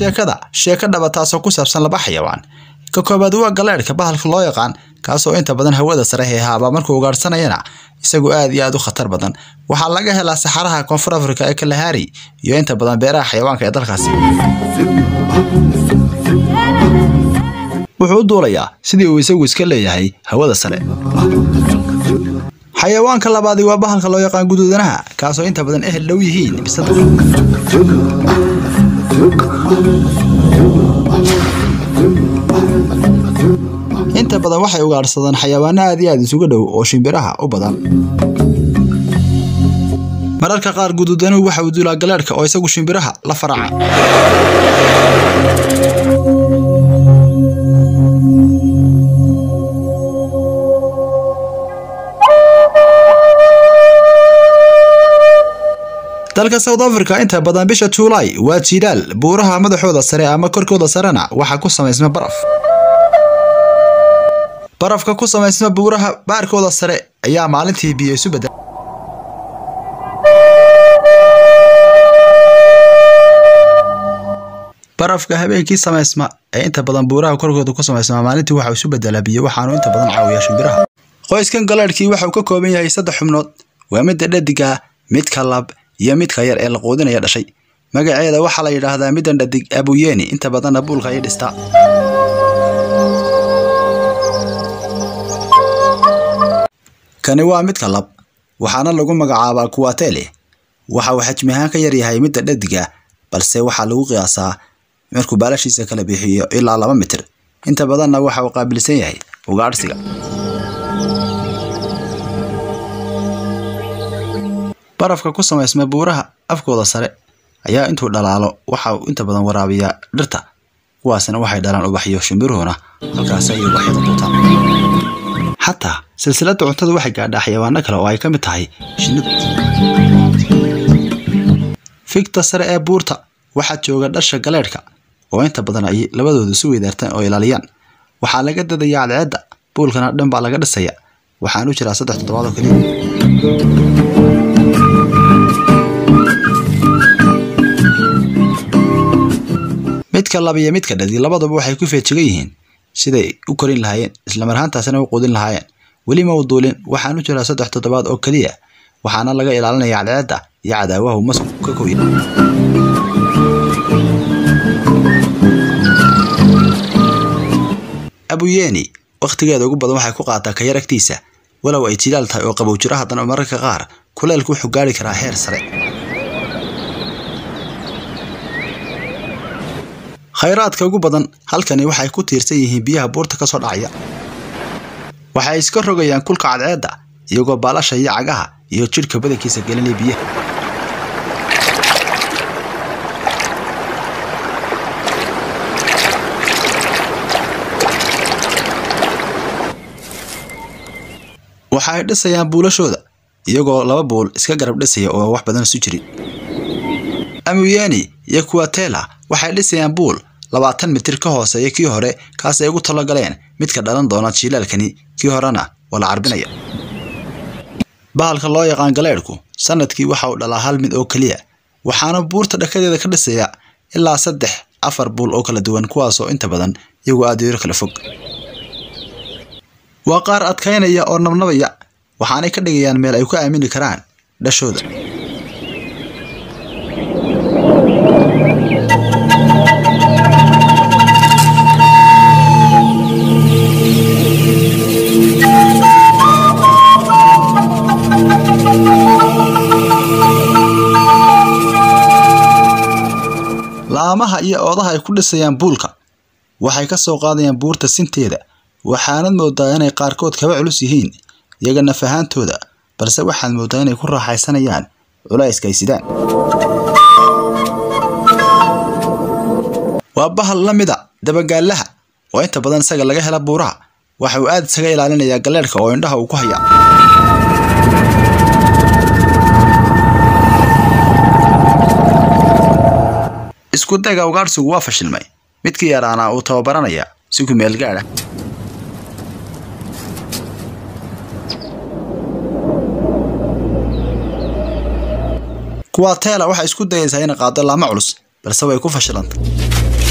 sheekada sheeko dhaba taasoo ku saabsan laba xayawaan ka koobaad waa galeedhka bahalka loo yaqaan kaasoo inta badan hawada sare heehaaba markuu ugaadhsanayana isagu aad iyo aad u khatar badan waxaa laga helaa saxaraha koonfur afrika ee kalahari iyo inta badan beeraha xayawaanka ee dalkaasi wuxuu u duulayaa sidii uu isagu iska leeyahay hawada sare xayawaanka labaadi waa bahalka loo yaqaan guduudanaha kaasoo inta badan ehel dhow yihiin bisada inta badan waxay ugaadhsadaan xayawaano aad iyo aad isugu dhow oo shimbiraha u badan mararka qaar guduudanuhu waxa uu duulaa galeedhka oo isagu shimbiraha la faraca dalka south africa inta badan bisha juulaay waa jiilaal buuraha madaxooda sare ama korkooda sarena waxaa ku samaysma baraf barafka ku samaysma buuraha baarkooda sare ayaa maalintii biyo isu bedel barafka habeenkii samaysma ee inta badan buuraha korkooda ku samaysma maalintii waxau isu bedelaa biyo waxaanu inta badan caawiyaa shimbiraha qoyskan galeedhkii waxau ka kooban yahay saddex xubnood waa midda dhadiga midka lab iyo midka yar ee la quudinaya dhashay magaceeda waxaa la yidhaahdaa middan dhadig abuyeeni inta badanna buulka ayay dhistaa kani waa midka lab waxaana lagu magacaabaa kuwatele waxa uu xajmi ahaan ka yaryahay midda dhadiga balse waxaa lagu qiyaasaa markuu baalashiisa kala bixiyo ilaa laba mitir inta badanna waxa uu qaabilsan yahay ugaadhsiga barafka ku samaysma buuraha afkooda sare ayaa intuu dhalaalo waxa uu inta badan waraabiyaa dhirta kuwaasna waxay dhalaan ubaxyo shimbiruhuna halkaasi ayay ubaxyada quutaan xataa silsiladda cuntada waxay gaadhaa xayawaano kale oo ay ka mid tahay shinnidu figta sare ee buurta waxaa jooga dhasha galeedhka oo inta badan ay labadooda isu weydaartaan oo ilaaliyaan waxaa laga dadayaa cadceedda buulkana dhan baa laga dhisaya waxaan u jiraa saddex toddobaad oo keliya midka lab iyo midka dhadi labaduba waxay ku feejigan yihiin siday u korin lahaayeen islamar ahaantaasina u quudin lahaayeen weli ma u duulin waxaan u jiraa saddex toddobaad oo keliya waxaana laga ilaalinaya cadceedda iyo cadaawahu masku ka koya abuyeeni wakhtigeeda ugu badan waxay ku qaataa kayar agtiisa walow ay jilaal tahay oo qabow jiro haddana mararka qaar kuleelku wuxuu gaari karaa heer sare khayraadka ugu badan halkani waxay ku tiirsan yihiin biyaha buurta ka soo dhacaya waxay iska rogayaan kulka cadceedda iyagoo baalasha iyo cagaha iyo jidhka badankiisa gelinaya biyaha waxa ay dhisayaan buulashooda iyagoo laba buul iska garab dhisaya oo wax badan isu jirin amuyeni iyo kuwatela waxay dhisayaan buul labaatan mitir ka hooseeya kii hore kaas ay ugu talagaleen midka dhalan doona jiilaalkani kii horena waa la carbinaya bahalka loo yaqaan galeedhku sanadkii waxa uu dhalaa hal mid oo keliya waxaana buurta dhakadeeda ka dhisaya ilaa saddex afar buul oo kala duwan kuwaasoo inta badan iyagoo aad yaro kala fog waa qaar adkaynaya oo nabnabaya waxaanay ka dhigayaan meel ay ku aamini karaan dhashooda laamaha iyo oodaha ay ku dhisayaan buulka waxay ka soo qaadayaan buurta sinteeda waxaanad moodaa inay qaarkood kaba culus yihiin iyaga naf ahaantooda balse waxaad moodaa inay ku raaxaysanayaan culayska ay sidaan waa bahal la mida dabagaalaha oo inta badan isaga laga hela buuraha waxa uu aad isaga ilaalinayaa galeedhka oo indhaha uu ku hayaa isku dayga ugaadhsigu waa fashilmay midkii yaraana uu tababaranaya si ku meel gaadha kuwaa teela waxay isku dayaysaa inay qaado laamo culus balse way ku fashilantay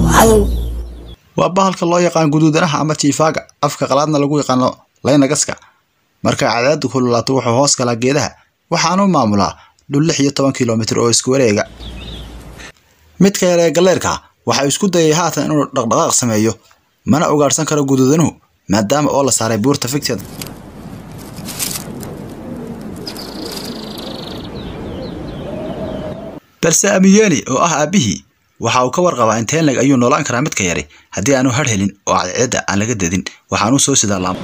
waa bahalka loo yaqaan guduudanaha ama jiifaaga afka qalaadna lagu yaqaano laynagaska marka cadceedu kululaato wuxuu hoos galaa geedaha waxaanu maamulaa dhul lix iyo toban kilomitir oo isku wareega midka yar ee galleerka waxa isku dayay haatan inuu dhaqdhaqaaq sameeyo mana ugaadhsan karo guduudanuhu maadaama oo la saaray buurta ficteeda balse amiyeni oo ah aabbihii waxa uu ka warqabaa inteenleg ayuu noolaan karaa midka yari haddii aanu har helin oo cadceedda aan laga dadin waxaanuu soo sidaa laam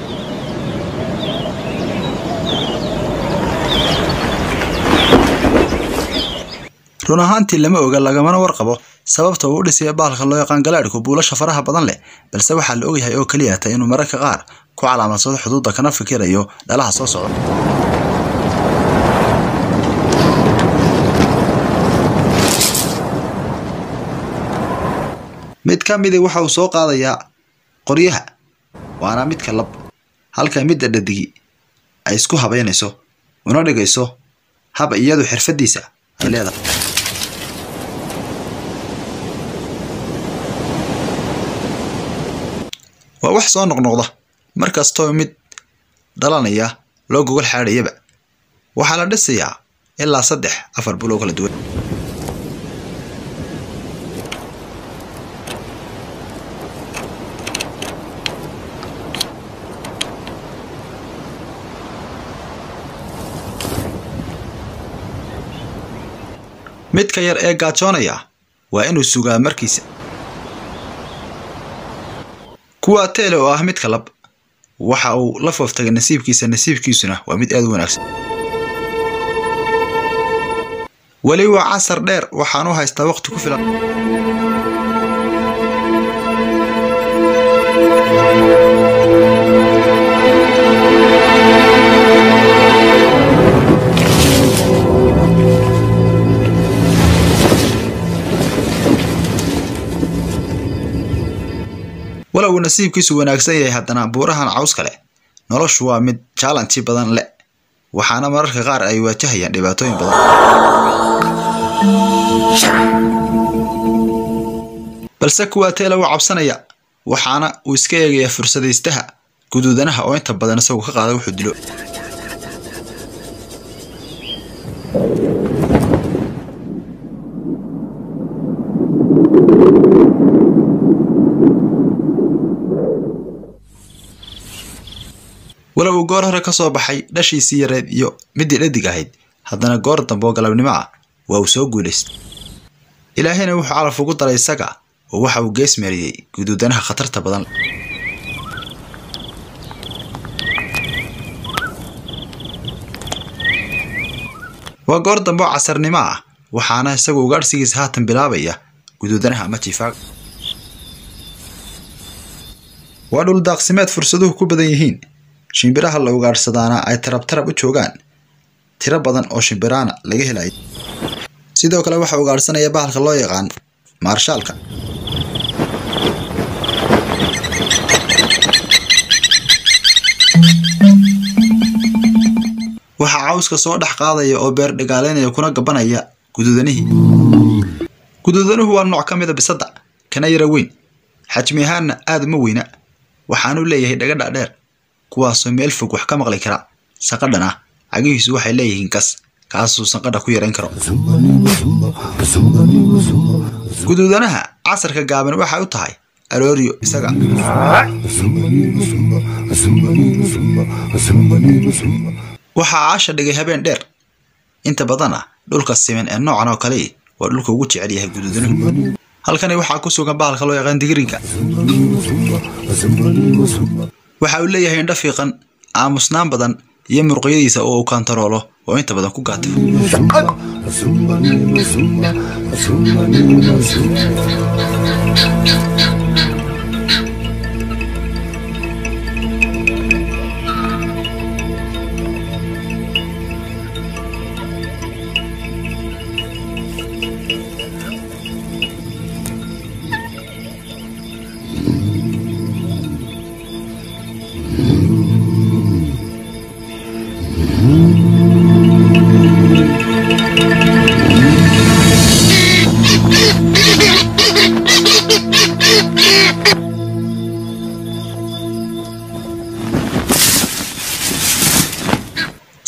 run ahaantii lama oga lagamana warqabo sababta uu u dhisaya bahalka loo yaqaan galaadhku buulasha faraha badan leh balse waxaa la ogyahay oo keliya ta inuu mararka qaar ku calaamadsado xuduudda kana fikirayo dhalaha soo socda mid ka midi waxa uu soo qaadayaa qoryaha waana midka lab halka midda dhadigi ay isku habaynayso una dhigayso hab iyadu xirfadiisa ay leedahay waa wax soo noqnoqda mar kastoo mid dhalanaya loo gogol xaadhayaba waxaa la dhisayaa ilaa saddex afar bul oo kala duwan midka yar ee gaajoonaya waa inuu sugaa markiisa kuwa teele oo ah midka lab waxa uu la fooftagay nasiibkiisa nasiibkiisuna waa mid aad u wanaagsan weli waa casar dheer waxaanu haystaa waqti ku filan walow uu nasiibkiisu wanaagsan yahay haddana buurahan cawska leh noloshu waa mid jaalanti badan leh waxaana mararka qaar ay waajahayaan dhibaatooyin badan balse kuwaa teela wuu cabsanaya waxaana uu iska eegayaa fursadaystaha guduudanaha oo inta badan isagoo ka qaada wuxuu dilo walow uu goor hore ka soo baxay dhashiisii yareed iyo midii dhadig ahayd haddana goor dambe oo galabnimo ah waa uu soo guulaystay ilaahayna wuxuu calaf ugu daray isaga oo waxa uu gees meeriyey guduudanaha khatarta badan waa goor dambe oo casarnimo ah waxaana isagu ugaadhsigiisa haatan bilaabaya guduudanaha ama jiifaaga waa dhul daaqsimeed fursaduhu ku badan yihiin shimbiraha la ugaadhsadaana ay tarab tarab u joogaan tiro badan oo shimbiraana laga helayo sidoo kale waxaa ugaadhsanaya bahalka loo yaqaan maarshaalka waxaa cawska soo dhex qaadaya oo beer dhagaaleynaya kuna gabanaya guduudanihii guduudanuhu waa nooc ka mida bisadda kana yara weyn xajmi ahaanna aad uma weyna waxaanu leeyahay dhagadha dheer kuwaasoo meel fog wax ka maqli kara sanqadhan ah cagihiisu waxay leeyihiin kas kaasuu sanqadha ku yarayn karo guduudanaha casarka gaaban waxay u tahay arooriyo isaga waxaa caasha dhigay habeen dheer inta badana dhulka siman ee noocan oo kale waa dhulka ugu jecel yahay guduudanuhu halkani waxaa ku sugan bahalka loo yaqaan digrinka waxa uu leeyahay indho fiiqan aamusnaan badan iyo muruqyadiisa oo uu kantaroolo oo inta badan ku gaata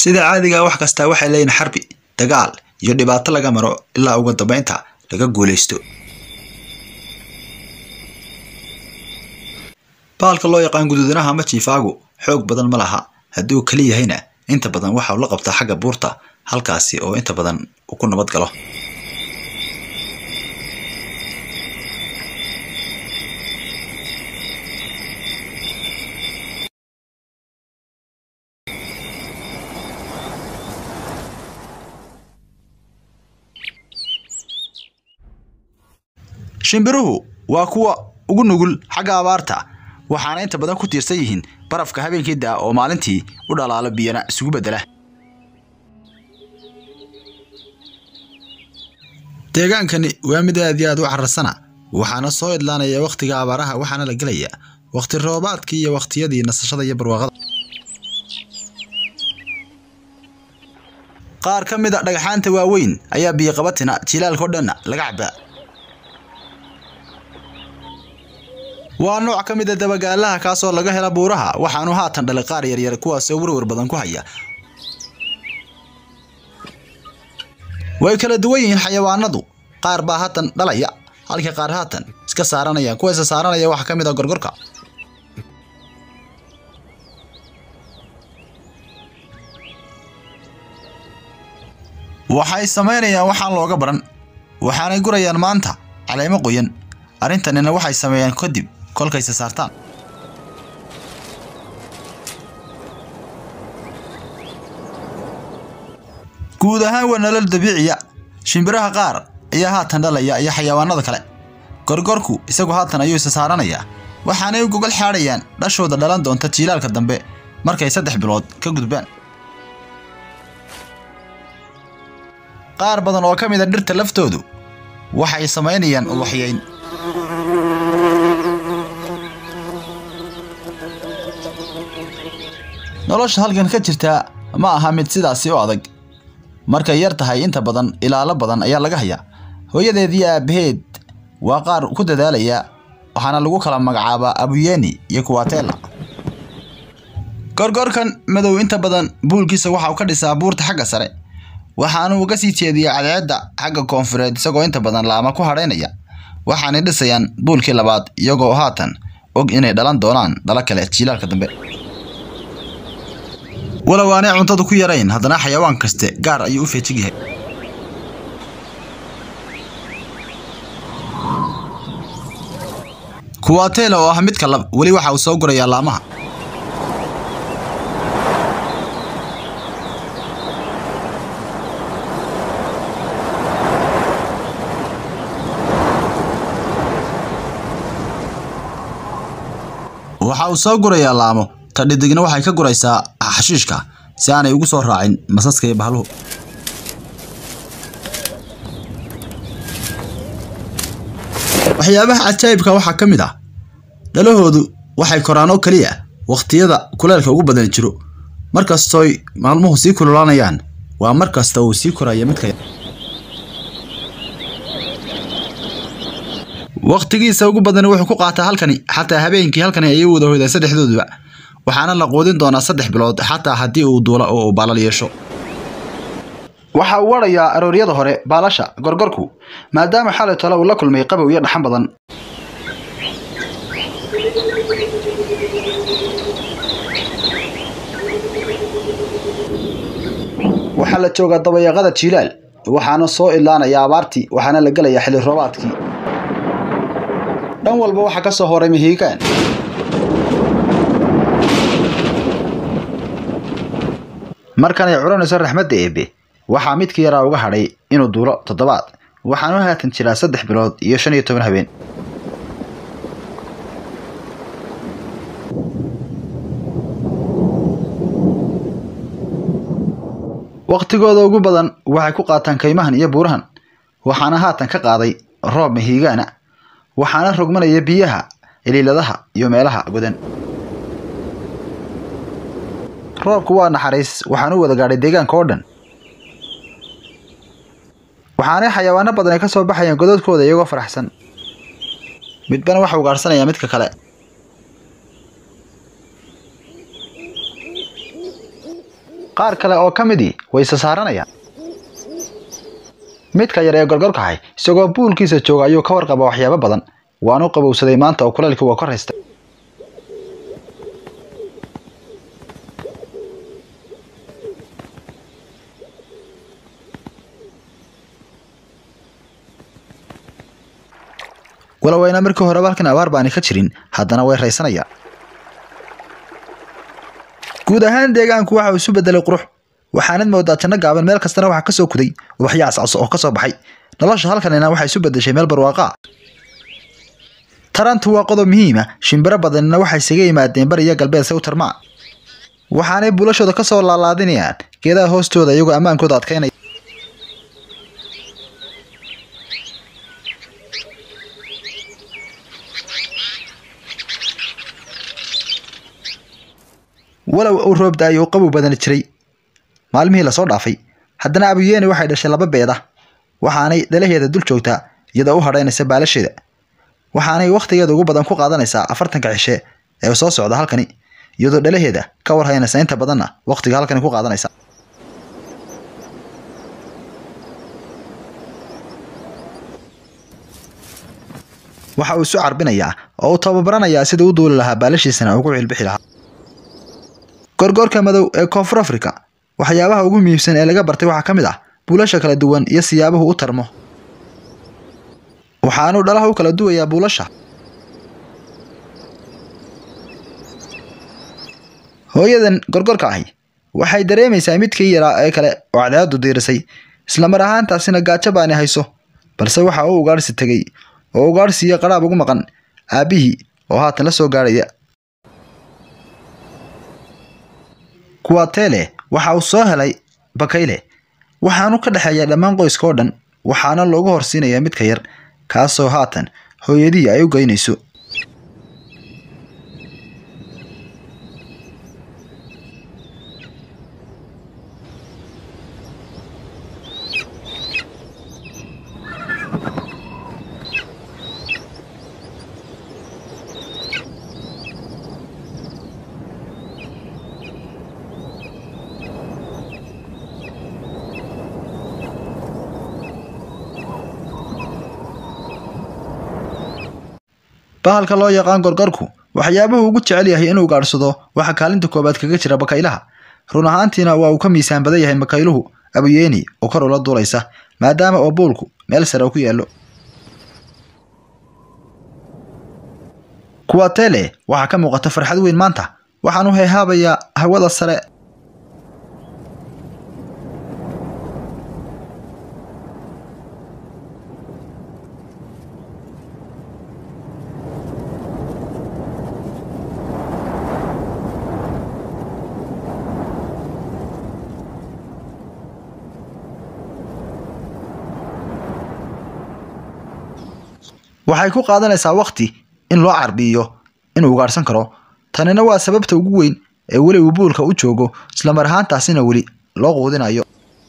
sida caadiga wax kasta waxay leeyihin xarbi dagaal iyo dhibaato laga maro ilaa ugu dambeynta laga guulaysto baalka loo yaqaan guduudanaha ama jiifaagu xoog badan ma laha haddii uu keli yahayna inta badan waxa uu la qabtaa xagga buurta halkaasi oo inta badan uu ku nabad galo shimbiruhu waa kuwa ugu nugul xagga abaarta waxaana inta badan ku tiirsan yihiin barafka habeenkii daa oo maalintii u dhalaalo biyana isugu beddela deegaankani waa mid aad iyo aad u carasana waxaana soo idlaanaya wakhtiga abaaraha waxaana la gelaya wakhti roobaadkii iyo wakhtiyadii nasashada iyo barwaaqada qaar ka mid a dhagxaanta waaweyn ayaa biyoqabatina jilaalkao dhanna laga cabaa waa nooc ka mid a dabagaalaha kaasoo laga hela buuraha waxaanu haatan dhalay qaar yaryar kuwaasoo werwer badan ku haya way kala duwan yihiin xayawaanadu qaar baa haatan dhalaya halka qaar haatan iska saaranayaan kuwa isa saaranaya waxaa ka mid a gorgorka waxay samaynayaan waxaan looga baran waxaanay gurayaan maanta caleemo qoyan arrintanina waxay sameeyaan kadib kolkayse saartaan guud ahaan waa nolol dabiiciya shimbiraha qaar ayaa haatan dhalaya iyo xayawaanada kale gorgorku isagu haatan ayuu isa saaranayaa waxaanay u gogol xaadhayaan dhashooda dhalan doonta jiilaalka dambe markay saddex bilood ka gudbaan qaar badan oo ka mid a dhirta laftoodu waxay samaynayaan ubaxyayn nolosha halkan ka jirtaa ma aha mid sidaasi u adag markay yar tahay inta badan ilaalo badan ayaa laga hayaa hooyadeed iyo aabbaheed waa qaar ku dadaalaya waxaana lagu kala magacaabaa abuyeni iyo kuwatela gorgorkan madow inta badan buulkiisa waxa uu ka dhisaa buurta xagga sare waxaanu uga sii jeediyaa cadceedda xagga koonfureed isagoo inta badan laama ku hadhaynaya waxaanay dhisayaan buulkii labaad iyagoo haatan og inay dhalan doonaan dhalo kale jiilaalka dambe walow aanay cuntadu ku yarayn haddana xayawaan kaste gaar ayuu u feejig yahay kuwatela oo ah midka lab weli waxa uu soo gurayaa laamaha waxa uu soo gurayaa laamo ta dhidigna waxay ka guraysaa xashiishka si aanay ugu soo raacin masaska iyo bahluhu waxyaabaha cajaa'ibka waxaa ka mid ah dhalahoodu waxay koraan oo keliya wakhtiyada kuleelka ugu badan jiro markastooy maalmuhu sii kululaanayaan waa mar kasta uu sii koraya midka wakhtigiisa ugu badan wuxuu ku qaataa halkani xataa habeenkii halkani ayay wada hoydaan saddexdooduba waxaana la quudin doonaa saddex bilood xataa haddii uu duulo oo uu baalal yeesho waxa uu wadhayaa arooryada hore baalasha gorgorku maadaama xalay tole uu la kulmay qabow iyo dhaxan badan waxaa la joogaa dabayaaqada jiilaal waxaana soo idlaanaya abaartii waxaana la gelayaa xilli roobaadkii dhan walba waxaa ka soo horay mihiigaan markanay culanayso raxmadda eebe waxaa midkii yaraa uga hadhay inuu duulo toddobaad waxaanu haatan jiraa saddex bilood iyo shan iyo toban habeen wakhtigooda ugu badan waxay ku qaataan kaymahan iyo buurahan waxaana haatan ka qaaday roob mihiigaana waxaana rogmanaya biyaha iliiladaha iyo meelaha godan roobku waa naxariis waxaan u wada gaadhay deegaanka oo dhan waxaanay xayawaano badan ay ka soo baxayaan godadkooda iyagoo faraxsan midbana waxa uu gaadhsanayaa midka kale qaar kale oo ka midii way isa saaranayaan midka yar ee gorgorkahay isagoo buulkiisa jooga ayuu ka warqaba waxyaabo badan waanu qabowsaday maanta oo kulaylkii waa ka raystay walow ayna markii horeba halkan abaar baani ka jirin haddana way raysanayaan guud ahaan deegaanku waxa uu isu bedelay qurux waxaanad moodaa janno gaaban meel kastana waxaa kasoo kuday ubaxyo cascas oo kasoo baxay nolosha halkanina waxay isu bedeshay meel barwaaqa ah tarantu waa qodob muhiima shimbiro badanina waxay isaga yimaadeen bari iyo galbeed se u tarmaa waxaanay bulashooda kasoo laalaadinayaan geedaha hoostooda iyagoo ammaankooda adkaynaya walow uu roob da-ay uu qabow badani jiray maalmihii lasoo dhaafay haddana abuyeeni waxay dhashay laba beeda waxaanay dhalaheeda dul joogtaa iyadoo u hadhaynaysa baalasheeda waxaanay wakhtigeeda ugu badan ku qaadanaysaa afartanka cishe ee soo socda halkani iyadoo dhalaheeda ka warhaynaysa inta badanna wakhtiga halkani ku qaadanaysa waxa uu isu carbinayaa oo uu tababaranayaa sidai u duuli lahaa baalashiisana ugu cilbixi lahaa gorgoorka madow ee koonfur africa waxyaabaha ugu muhiimsan ee laga bartay waxaa ka mid ah buulasha kala duwan iyo siyaabuhu u tarmo waxaanuu dhalaha u kala duwayaa buulasha hooyadan gorgorka ahi waxay dareemaysaa midkii yaraa ee kale oo cadceadu diirisay islamar ahaantaasina gaajo baani hayso balse waxa uu ugaadhsi tegey oo ugaadhsiiyo qadhaab ugu maqan aabbihii oo haatan la soo gaadhaya kuwatele waxa uu soo helay bakayle waxaanu ka dhexeeyaa dhammaan qoyska oo dhan waxaana loogu horsiinayaa midka yar kaasoo haatan hooyadihii ay u geynayso bahalka loo yaqaan gorgorku waxyaabuhu ugu jecel yahay inuu gaadhsado waxa kaalinta koobaad kaga jira bakaylaha run ahaantiina waa uu ka miisaan badan yahay bakayluhu abuyeeni oo kor ula duulaysa maadaama oo buulku meel sare uu ku yaallo kuwatele waxaa ka muuqata farxad weyn maanta waxaan u heehaabayaa hawada sare waxay ku qaadanaysaa wakhti in loo carbiyo inuu ugaadhsan karo tanina waa sababta ugu weyn ee weli uu buulka u joogo islamar ahaantaasina weli loo quudinayo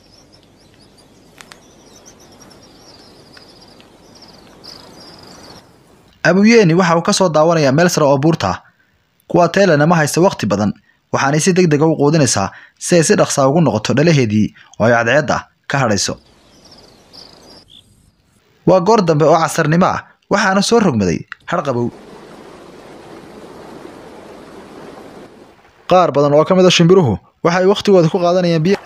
abuyeeni waxa uu ka soo daawanayaa meel sare oo buurta ah kuwa teelena ma haysta wakhti badan waxaanay si deg dega u quudinaysaa si ay si dhaqsaa ugu noqoto dhalaheedii oo ay cadceedda ka hadhayso waa goor dambe oo casarnimo ah waxaana soo rogmaday har qabow qaar badan oo ka mid a shimbiruhu waxay wakhtigooda ku qaadanayaan biyo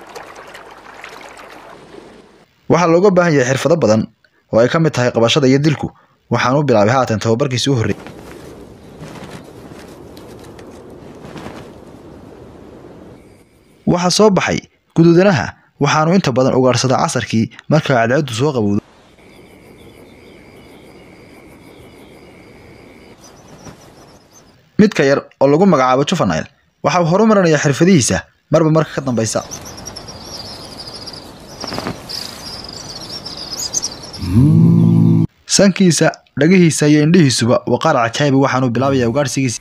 waxaa looga baahan yahay xirfado badan oo ay ka mid tahay qabashada iyo dilku waxaan u bilaabay haatan tababarkiisi u horreeyay waxaa soo baxay guduudanaha waxaanu inta badan ugaadhsadaa casarkii marka cadceeddu soo qabowdo midka yar oo lagu magacaabo juvenile waxa uu horumarinayaa xirfadihiisa marba marka ka dambaysa sankiisa dhagihiisa iyo indhihiisuba waa qaar cajaayiba waxaanuu bilaabayaa ugaadhsigiisa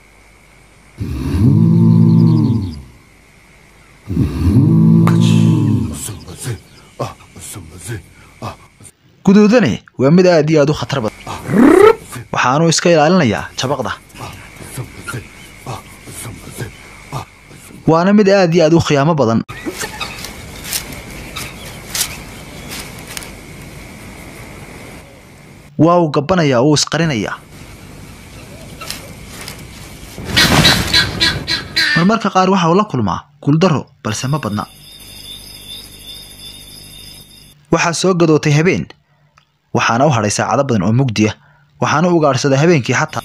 guduudane waa mid aad iyo aad u khatar badan waxaanuu iska ilaalinayaa jabaqda waana mid aad iyo aad u khiyaamo badan waa uu gabbanayaa uu isqarinayaa marmarka qaar waxa uu la kulmaa guuldaro balse ma badna waxaa soo gadootay habeen waxaana u hadhay saacado badan oo mugdiya waxaana u ugaadhsaday habeenkii xataa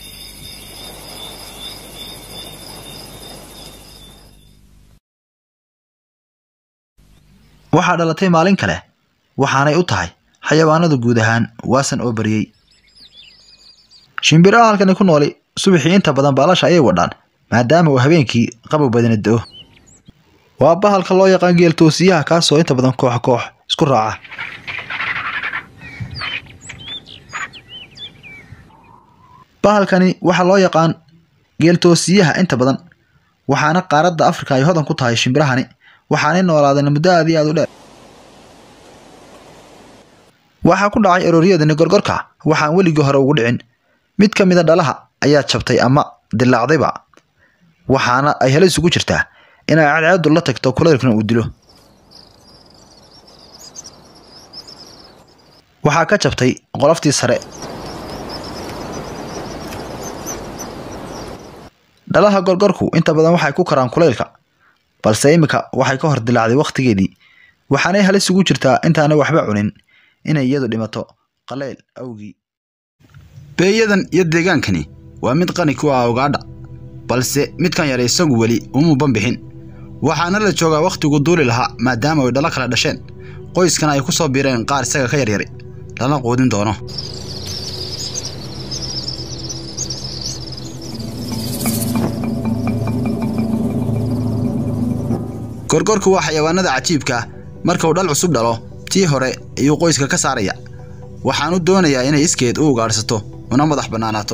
waxaa dhalatay maalin kale waxaanay u tahay xayawaanada guud ahaan waasan oo baryey shimbiraha halkani ku nooli subaxii inta badan baalasha ayay wadhaan maadaama uu habeenkii qabow badana do-o waa bahalka loo yaqaan geeltoosiyaha kaasoo inta badan koox koox isku raaca bahalkani waxaa loo yaqaan geeltoosiyaha inta badan waxaana qaaradda afrika ay hodan ku tahay shimbirahani waxaanay noolaadeen muddo aad iyo aad u dheer waxaa ku dhacay erooryadani gorgorka waxaan weligii hore ugu dhicin mid ka mida dhalaha ayaa jabtay ama dilaacdayba waxaana ay helo isugu jirtaa inay cadceedu la tagto kulaylkuna uu dilo waxaa ka jabtay qoloftii sare dhalaha gorgorku inta badan waxay ku karaan kulaylka balse iminka waxay ka hor dilaacday wakhtigeedii waxaanay halis ugu jirtaa intaanay waxba cunin inay iyadu dhimato qalayl awgii beeyadan iyo deegaankani waa mid qani ku ah ogaadha balse midkan yar isagu weli uma banbixin waxaana la joogaa wakhtigu duuli lahaa maadaama ay dhalo kala dhasheen qoyskana ay ku soo biireen qaar isaga ka yaryari lana quudin doono gorgorku waa xayawaanada cajiibka ah marka uu dhal cusub dhalo tii hore ayuu qoyska ka saaraya waxaanu doonayaa inay iskeed u ugaadhsato una madax bannaanaato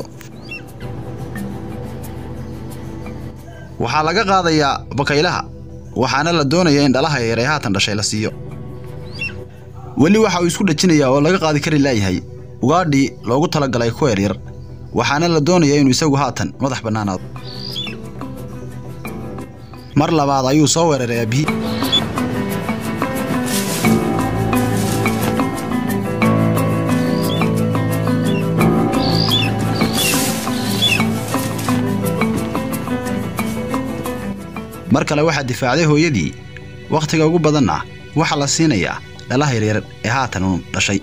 waxaa laga qaadayaa bakaylaha waxaana la doonayaa in dhalaha yar ee haatan dhashay la siiyo weli waxa uu isku dhajinayaa oo laga qaadi kari laayahay ugaadhii loogu talagalay ku yaryar waxaana la doonayaa inuu isagu haatan madax bannaanaado mar labaad ayuu soo weeraray aabihii mar kale waxaa difaacday hooyadii wakhtiga ugu badanna waxaa la siinayaa dhalaha yaryar ee haatan uu dhashay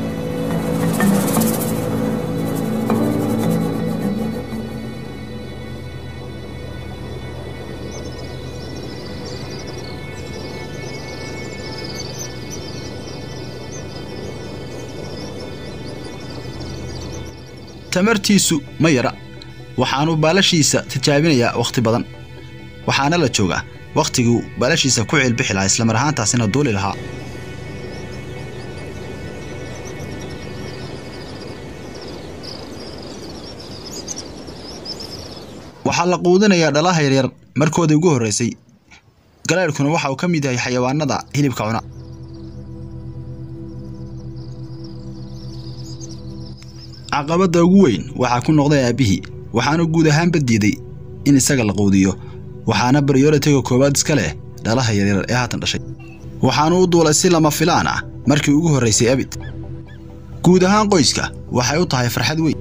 tamartiisu ma yara waxaanu baalashiisa tijaabinayaa wakhti badan waxaana la joogaa wakhtiguu baalashiisa ku ciilbixi lahaa islamar ahaantaasina duuli lahaa waxaa la quudinayaa dhalaha yaryar markoodii ugu horraysay galaadhkuna waxa uu ka mid yahay xayawaanada hilibka cuna caqabadda ugu weyn waxaa ku noqday aabbihii waxaanu guud ahaanba diiday in isaga la quudiyo waxaana baryoritiga koowaad iska leh dhalaha yaryar ee haatan dhashay waxaanu u duulay si lama filaan ah markii ugu horraysay abid guud ahaan qoyska waxay u tahay farxad weyn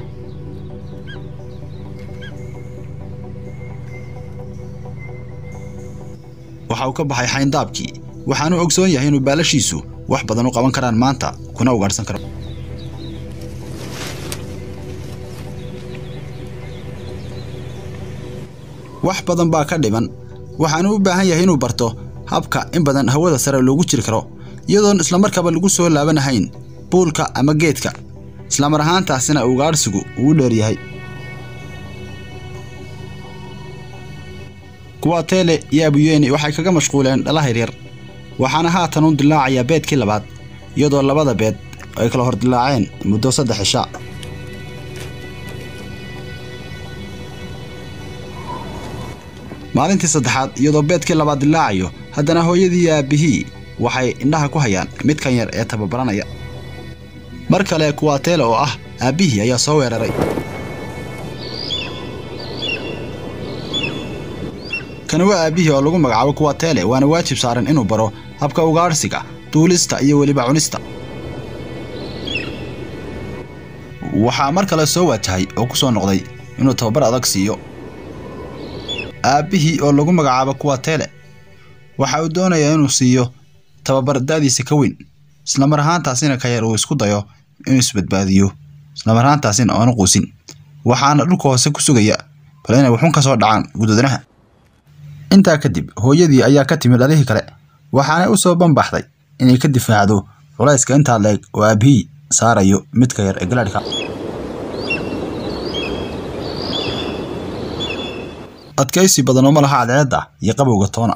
waxa uu ka baxay xayndaabkii waxaanu ogsoon yahay inuu baalashiisu wax badan u qaban karaan maanta kuna ugaadhsan karo wax badan baa ka dhiman waxaanu u baahan yahay inuu barto habka in badan hawada sare loogu jiri karo iyadoon islamarkaba lagu soo laabanahayn buulka ama geedka islamar ahaantaasina ugaadhsigu ugu dheer yahay kuwa teele iyo abuyeni waxay kaga mashquuleen dhalaha yaryar waxaana haatan u dilaacayaa beedkii labaad iyadoo labada beed ay kala hor dilaaceen muddo saddex cisha maalintii saddexaad iyadoo beedkii labaad dilaacayo haddana hooyadii iyo aabbihii waxay indhaha ku hayaan midkan yar ee tababaranaya mar kale kuwaateele oo ah aabbihii ayaa soo weeraray kana waa aabihii oo lagu magacaabo kuwatele waana waajib saaran inuu baro habka ugaadhsiga duulista iyo weliba cunista waxaa mar kale soo waajahay oo ku soo noqday inuu tababar adag siiyo aabbihii oo lagu magacaabo kuwatele waxa uu doonayaa inuu siiyo tababar da'diisa ka weyn islamar ahaantaasina ka yar uu isku dayo inuu isbadbaadiyo islamar ahaantaasina aanu quusin waxaana dhulka hoose ku sugaya bal inay waxun ka soo dhacaan gudoodanaha intaa kadib hooyadii ayaa ka timid dhalihii kale waxaanay u soo banbaxday inay ka difaacdo culayska intaa leeg oo aabihii saarayo midka yar ee galaadhka adkaysi badan oo ma laha cadceedda iyo qabowga toona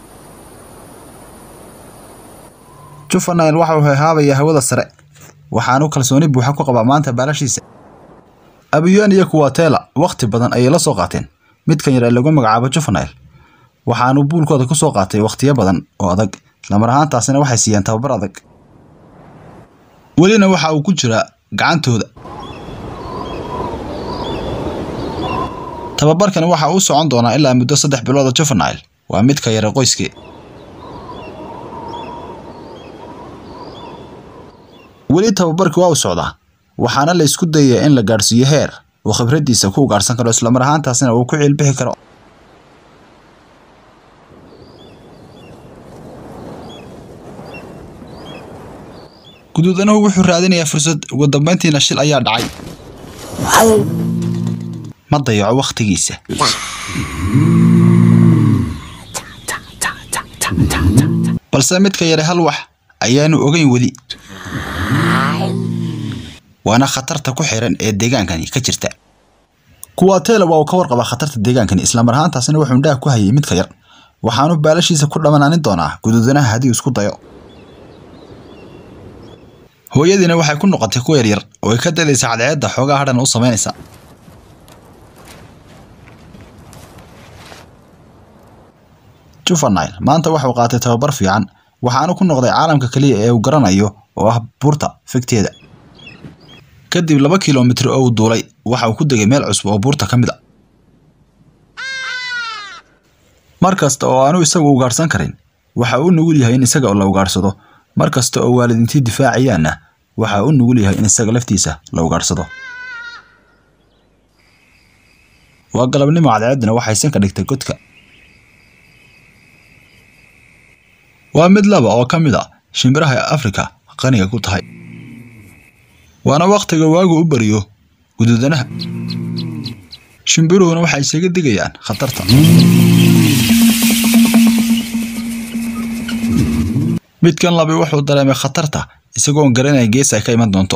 juvenile waxa uu heehaabayaa hawada sare waxaanu kalsooni buuxa ku qabaa maanta baalashiisa abiyaan iyo kuwatela wakhti badan ayay la soo qaateen midkan yar ee lagu magacaabo juvenile waxaanu buulkooda ku soo qaatay wakhtiyo badan oo adag islamar ahaantaasina waxay siiyeen tababar adag welina waxa uu ku jiraa gacantooda tababarkani waxa uu socon doonaa ilaa muddo saddex bilooda juvenile waa midka yare qoyskee weli tababarkii waa u socdaa waxaana la isku dayayaa in la gaadhsiiyo heer uu khibraddiisa ku ugaadhsan karo islamar ahaantaasina uu ku ciilbixi karo guduudanuhu wuxuu raadinayaa fursad ugu dambayntiina shil ayaa dhacay ma dayaco wakhtigiisa balse midka yare hal wax ayaanu ogeyn weli waana khatarta ku xiran ee deegaankani ka jirta kuwatele waa uu ka warqabaa khatarta deegaankani islamar ahaantaasina wuxuu indhaha ku hayay midka yar waxaanu baalashiisa ku dhammanaanin doonaa guduudanaha haddii isku dayo hooyadiina waxay ku noqotay ku yaryar oo ay ka dadaysa cadceedda xoogaa hadhan u samaynaysa juvenile maanta waxuu qaatay tababar fiican waxaanu ku noqday caalamka keliya ee uu garanayo oo ah buurta figteeda kadib laba kilomitir oo uu duulay waxa uu ku degay meel cusub oo buurta ka mid a mar kasta oo aanu isagu ugaadhsan karin waxa uu nugul yahay in isaga la ugaadhsado mar kasta oo waalidintii difaacayaanna waxa uu nugul yahay in isaga laftiisa la ugaadhsado waa galabnimo cadceeddina waxaysan ka dhigtay godka waa mid laba oo ka mid a shimbiraha afrika qaniga ku tahay waana wakhtiga waagu u bariyo guduudanaha shimbiruhuna waxay isaga digayaan khatarta midkan labi wuxuu dareemay khatarta isagoon garanaya gees ay ka iman doonto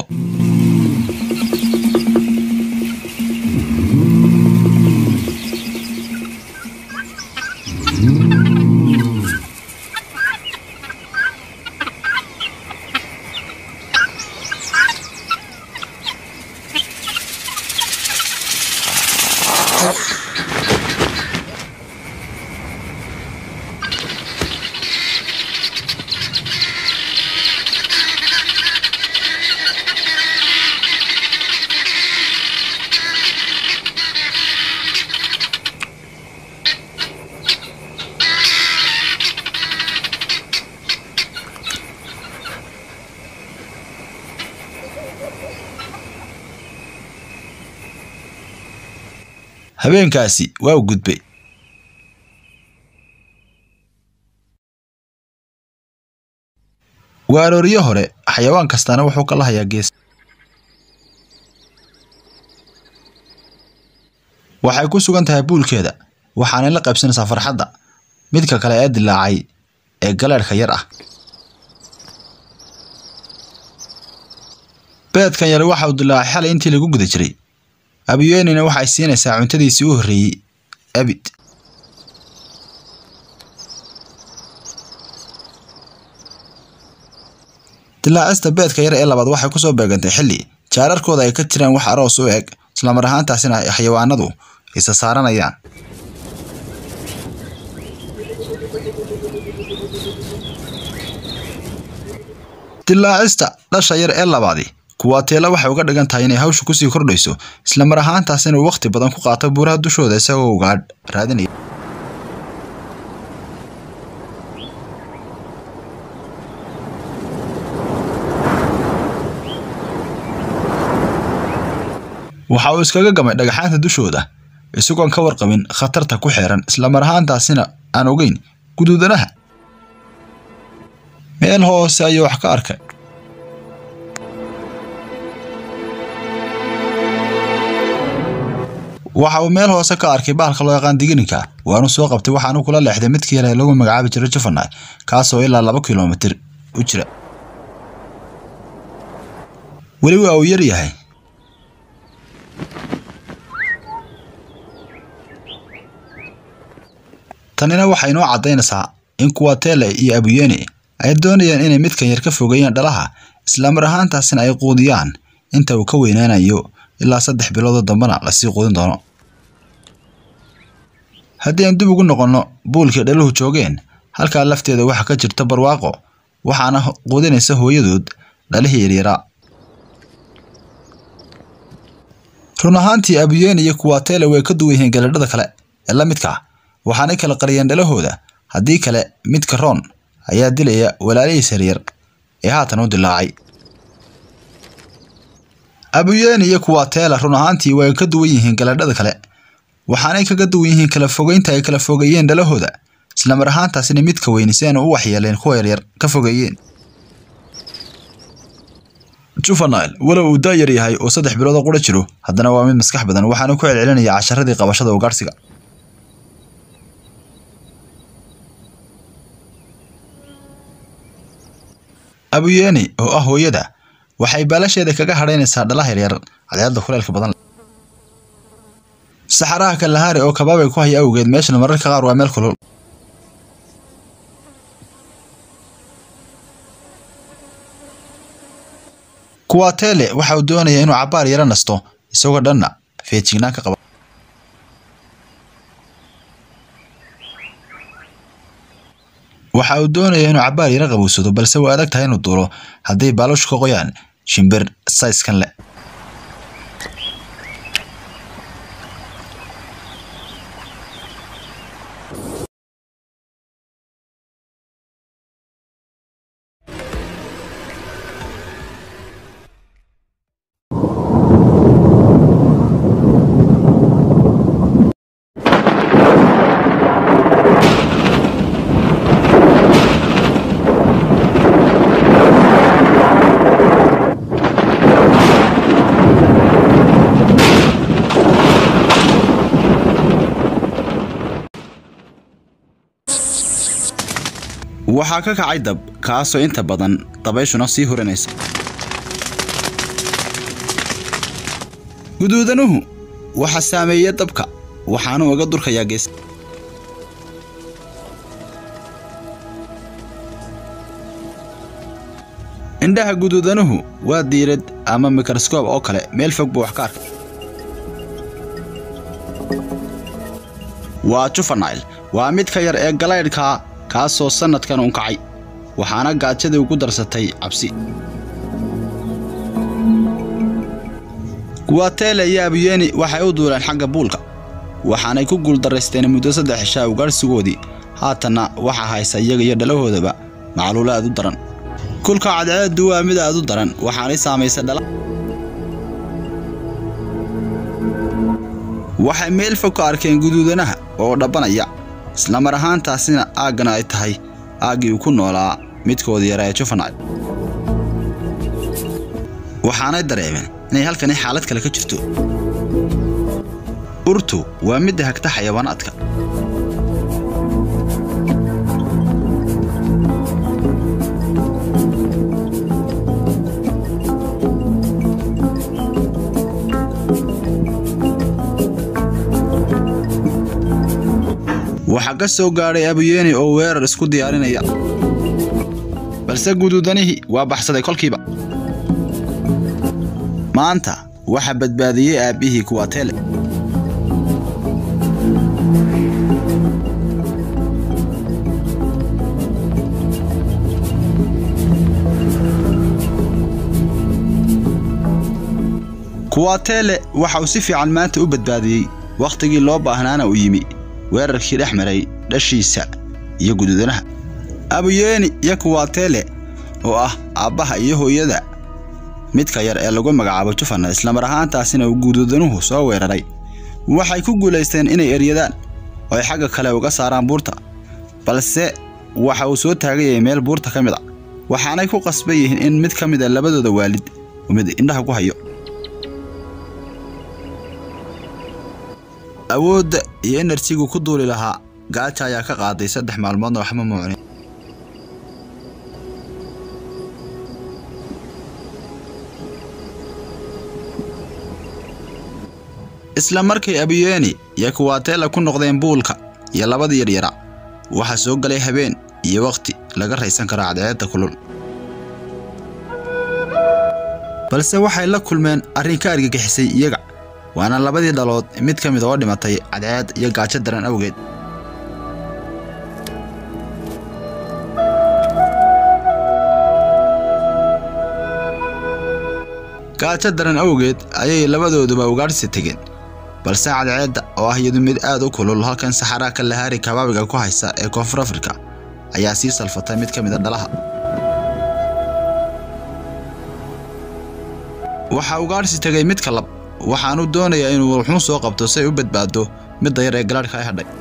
habeenkaasi waa u gudbay waa arooriyo hore xayawaan kastaana wuxuu kala hayaa gees waxay ku sugan tahay buulkeeda waxaanay la qaybsanaysaa farxadda midka kale ee dilaacay ee galeedhka yar ah beedkan yari waxa uu dilaacay xalay intii lagu guda jiray abiyeenina waxay siinaysaa cuntadiisii u horreeyey abid dilaacista beedka yar ee labaad waxay kusoo beegantay xilli jaararkooda ay ka jiraan wax aroos u eg islamar ahaantaasina ay xayawaanadu isa saaranayaan dilaacista dhasha yar ee labaadi kuwaateela waxay uga dhigan tahay inay hawshu kusii kordhayso islamar ahaantaas inuu wakhti badan ku qaato buuraha dushooda isagoo ugaadh raadinaya waxa uu iskaga gamay dhagaxaanta dushooda isagoon ka warqabin khatarta ku xeeran islamar ahaantaasina aan ogeyn guduudanaha meel hoose ayuu wax ka arkay waxa uu meel hoose ka arkay bahalka loo yaqaan digininka waanu soo qabtay waxaanu kula leexday midkii yare lagu magacaabi jiray juvenile kaasoo ilaa laba kilomitir u jira weli waa uu yar yahay tanina waxay inoo caddaynaysaa in kuwa tele iyo abuyeni ay doonayaan inay midkan yar ka fogeeyaan dhalaha islamar ahaantaasina ay quudiyaan inta uu ka weynaanayo ilaa saddex biloodoo dambena lasii quudin doono haddii aan dib ugu noqonno buulkii dhaluhu joogeen halkaa lafteeda waxaa ka jirta barwaaqo waxaana quudinaysa hooyadood dhalihii yaryaraa run ahaantii abuyeni iyo kuwatele way ka duwan yihiin galadhada kale ee la midka waxaanay kala qariyeen dhalahooda haddii kale midka roon ayaa dilaya walaalihiis yaryar ee haatan u dilaacay abuyeni iyo kuwatela run ahaantii way ka duwan yihiin galadhada kale waxaanay kaga duwan yihiin kala fogeynta ay kala fogeeyeen dhalahooda islamar ahaantaasina midka weyni si aanu u waxyeeleen kuwa yaryar ka fogeeyeen juvenile walow uu daayar yahay oo saddex bilood oo qura jiro haddana waa mid maskax badan waxaana ku celcelinaya casharadii qabashada ugaarsiga abuyeni oo ah hooyada waxay baalasheeda kaga hadhaynaysaa dhalaha yaryar cadceedda kuleelka badan saxaraha kalahari oo kabaabay ku haya awgeed meeshan mararka qaar waa meel kulul kuwatele waxa uu doonaya inuu cabaar yaro nasto isagoo dhanna feejignaan ka qaba waxa uu doonaya inuu cabaar yaro qabowsado balse waa adag tahay inuu duulo hadday baalashu ka qoyaan shimbir sayskan leh waxaa ka kacay dab kaasoo inta badan dabayshuna sii hurinaysa guduudanuhu waxa saameeya dabka waxaanu uga durkayaa gees indhaha guduudanuhu waa diirad ama mikroskoob oo kale meel fog buu wax ka arkay waa juvenile waa mid ka yar ee galaydhkaa kaasoo sannadkan unkacay waxaana gaajadii ugu darsatay cabsi kuwatele iyo abuyeni waxay u duuleen xagga buulka waxaanay ku guuldarraysteen muddo saddex cishaa ugaarhsigoodii haatanna waxaa haysa iyaga iyo dhalahoodaba macluulo aad u daran kulka cadceeddu waa mid aad u daran waxaanay saamaysay dhala waxay meel fog ka arkeen guduudanaha oo dhabbanaya islamar ahaantaasina aaggana ay tahay aaggii uu ku noolaa midkoodii yara ee juvenile waxaanay dareemeen inay halkani xaalad kale ka jirto urtu waa midda hagta xayawaanaadka waxaa ka soo gaadhay abuyeni oo weerar isku diyaarinaya balse guduudanihii waa baxsaday kolkiiba maanta waxaa badbaadiyey aabbihii kuwatele kuwatele waxa uu si fiican maanta u badbaadiyey wakhtigii loo baahnaana uu yimi weerarkii dhex maray dhashiisa iyo guduudanaha abuyeni iyo kuwatele oo ah aabbaha iyo hooyada midka yar ee lagu magacaabo jufana islamar ahaantaasina uu guduudanuhu soo weeraray waxay ku guulaysteen inay eryadaan oo ay xagga kale uga saaraan buurta balse waxa uu soo taagayay meel buurta ka mid a waxaanay ku qasban yihiin in mid ka mid a labadooda waalid uu mid indhaha ku hayo awoodda iyo enerjigu ku duuli lahaa gaaja ayaa ka qaaday saddex maalmoodna waxma muucnin isla markay abiyeeni iyo kuwaateela ku noqdeen buulka iyo labadii yaryara waxaa soo galay habeen iyo wakhti laga raysan karo cadceedda kulul balse waxay la kulmeen arrin ka argagixisay iyaga waana labadii dhalood mid ka mid oo dhimatay cadceed iyo gaajo daran awgeed gaajo daran awgeed ayay labadooduba ugaadhsi tegeen balse cadceedda oo ah iyadu mid aad u kulul halkan saxaraa kalahari kabaabiga ku haysa ee koonfur afrika ayaa sii salfatay mid ka mid a dhalaha waxaa ugaadhsi tegay midka lab waxaanu doonayaa inuu wuxuun soo qabto si ay u badbaado midda yar ee galaadhka ay hadhay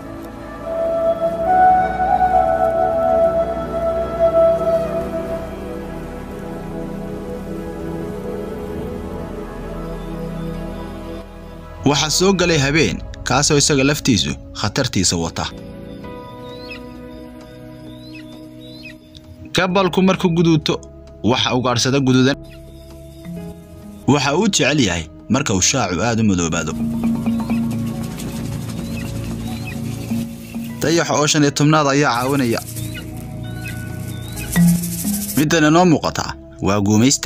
waxaa soo galay habeen kaasoo isaga laftiisu khatartiisa wata gabalku markuu guduuto waxa ugaadhsada guduudan waxa uu jecel yahay marka uu shaacu aad u madoobaado dayaxa oo shan iyo tobnaad ayaa caawinaya middan inoo muuqataa waa guumaysta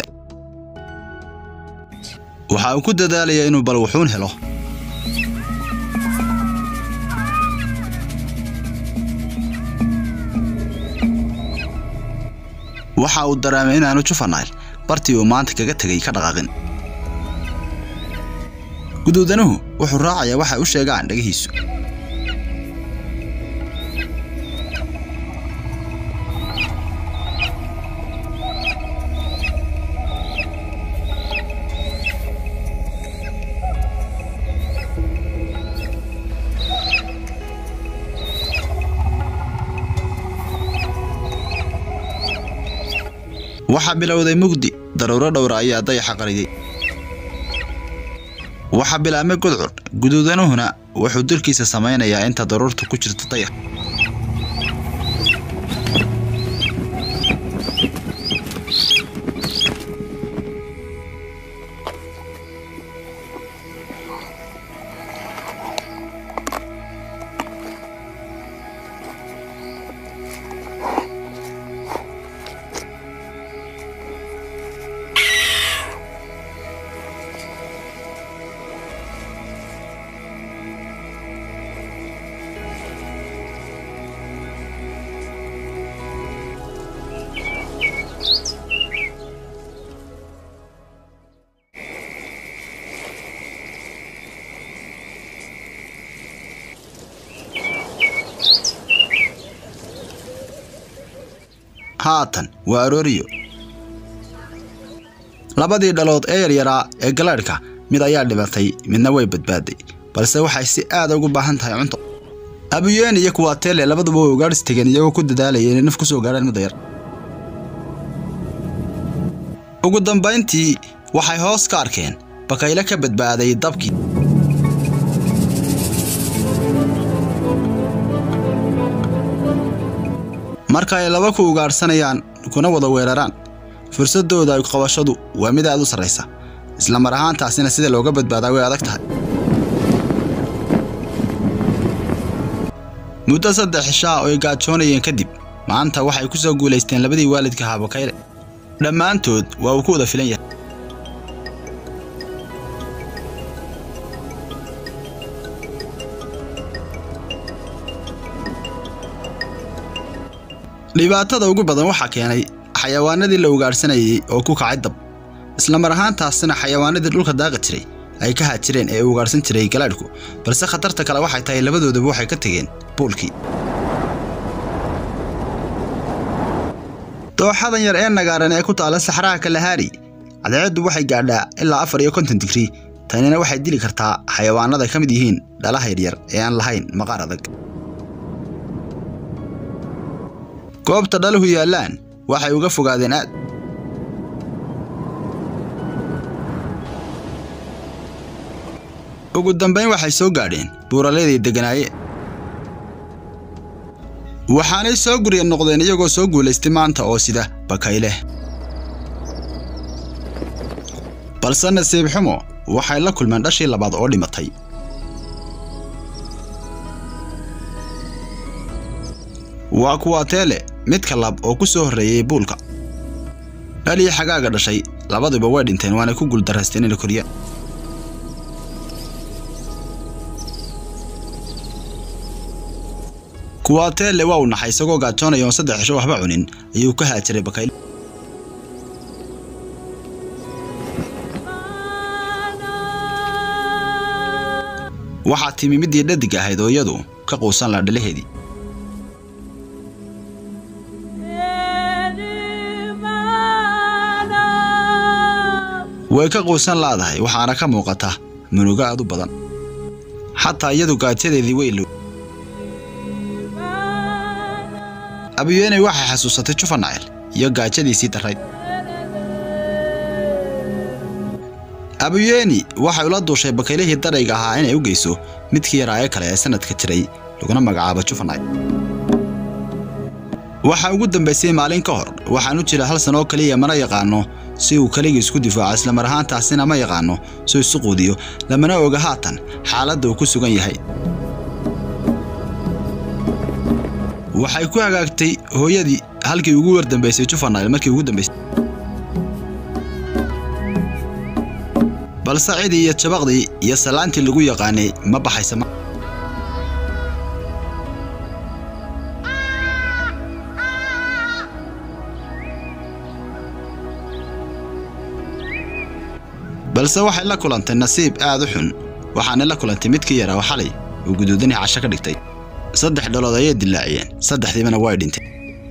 waxa uu ku dadaalayaa inuu bal wuxuun helo waxa uu dareemay inaanu jufanayl bartii uu maanta kaga tegay ka dhaqaaqin guduudanuhu wuxuu raacayaa waxa u sheegaan dhegihiisu waxaa bilowday mugdi daruuro dhowra ayaa dayaxa qariyey waxaa bilaabmay gudcur guduudanuhuna wuxuu dilkiisa samaynayaa inta daruurta ku jirto dayax haatan waa arooriyo labadii dhalood ee yaryaraa ee galaadhka mid ayaa dhibatay midna way badbaaday balse waxay si aad ugu baahan tahay cunto abuyeen iyo kuwaatele labaduba way ugaadhis tegeen iyagoo ku dadaalaya inay naf ku soo gaadhaan midda yar ugu dambayntii waxay hoos ka arkeen bakayle ka badbaaday dabkii marka ay laba ku ugaadhsanayaan kuna wada weeraraan fursaddooda qabashadu waa mid aad u sarraysa isla mar ahaantaasina sida looga badbaadaa way adag tahay muddo saddex cishaa oo ay gaajoonayeen kadib maanta waxay ku soo guulaysteen labadii waalidka ahaa bakayle dhammaantood waa uu ku wada filan yahay dhibaatada ugu badan waxaa keenay xayawaanadii la ugaadhsanayay oo ku kacay dab isla mar ahaantaasina xayawaanadii dhulka daaqi jiray ay ka haajireen ee ugaadhsan jiray galaadhku balse khatarta kale waxay tahay labadoodaba waxay ka tegeen buulkii dooxadan yar ee nagaaran ee ku taala saxraha kalahaari cadceeddu waxay gaadhaa ilaa afar iyo konton digrii tanina waxay dili kartaa xayawaanada ay ka mid yihiin dhalaha yaryar ee aan lahayn maqaar adag goobta dhaluhu yaallaan waxay uga fogaadeen aad ugu dambayn waxay soo gaadheen buuraleeday degganaayeen waxaanay soo gurya noqdeen iyagoo soo guulaystay maanta oo sida bakayle balse nasiib xumo waxay la kulmeen dhashii labaad oo dhimatay waa kuwa teele midka lab oo ku soo horreeyey buulka dhalii xagaaga dhashay labaduba way dhinteen waana ku guuldaraysteen inay koriyaan kuwa teele waa uu naxay isagoo gaajoonaya oon saddex cisho waxba cunin ayuu ka haajiray bakayle waxaa timi middii dhadig ahayd oo iyadu ka quusan laha dhalaheedii way ka quusan laadahay waxaana ka muuqata munugo aad u badan xataa iyadu gaajadeedii way low abiyeeney waxay xasuusatay jufanacel iyo gaajadiisii darrayd abuyeeni waxay ula duushay bakaylihii darayga ahaa inay u geyso midkii yaraaye kale ee sanadka jiray laguna magacaabo jufanay waxaa ugu dambaysay maalin ka hor waxaan u jira hal san oo keliya mana yaqaano si uu keligii isku difaaco islamar ahaantaasina ma yaqaano suu isu quudiyo lamana oga haatan xaaladda uu ku sugan yahay waxay ku hagaagtay hooyadii halkii ugu wardambaysay jufanayl markii ugu dambaysay balse cidii iyo jabaqdii iyo salaantii lagu yaqaanay ma baxaysa ma balse waxay la kulantay nasiib aad u xun waxaanay la kulantay midkii yaraa oo xalay uu guduudanii casho ka dhigtay saddex dhalood ayay dilaaciyeen saddexdiibana way dhinteen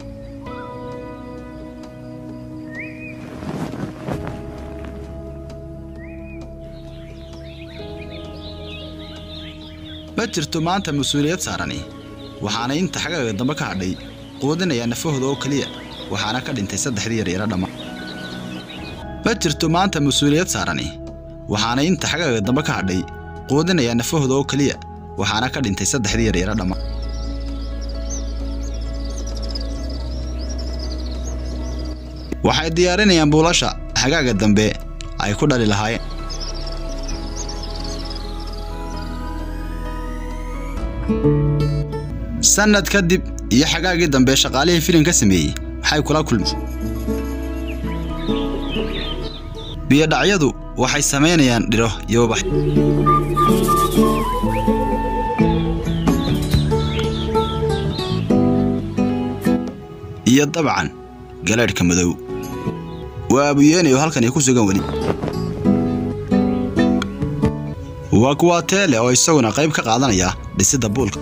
ma jirto maanta mas-uuliyad saarani waxaanay inta xagaaga dambe ka hadhay quudinayaa nafahooda oo keliya waxaana ka dhintay saddexdii yaryara dhamma ma jirto maanta mas-uuliyad saarani waxaanay inta xagaaga dambe ka hadhay quudinayaa nafahooda oo keliya waxaana ka dhintay saddexdii yaryara dhamma waxay diyaarinayaan buulasha xagaaga dambe ay ku dhali lahaayeen sannad kadib iyo xagaagii dambe shaqaalihii filim ka sameeyey waxay kula kulmeen biyodhacyadu waxay samaynayaan dhiro iyo ubax iyo dabcan galeedhka madow waa abuyeenayo halkani ku sugan weli waa kuwa teele oo isaguna qayb ka qaadanaya dhisidda buulka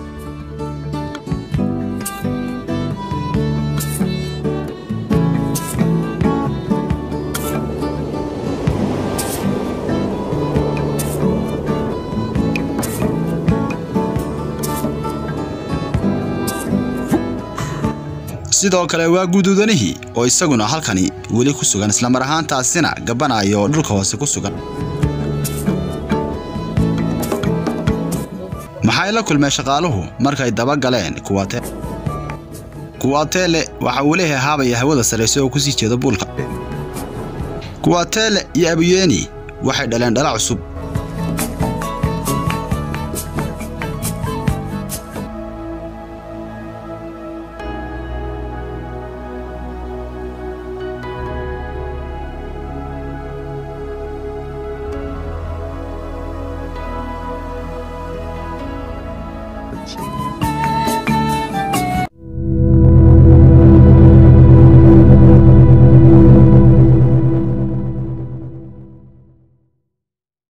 sidoo kale waa guduudanihii oo isaguna halkani weli ku sugan islamar ahaantaasina gabanaya oo dhulka hoose ku sugan maxay la kulmeen shaqaaluhu markay daba galeen kuwate kuwateele waxa uu leeyahay haabaya hawada sarraysa oo ku sii jeeda buulka kuwateele iyo abuyeeni waxay dhaleen dhala cusub Thank you.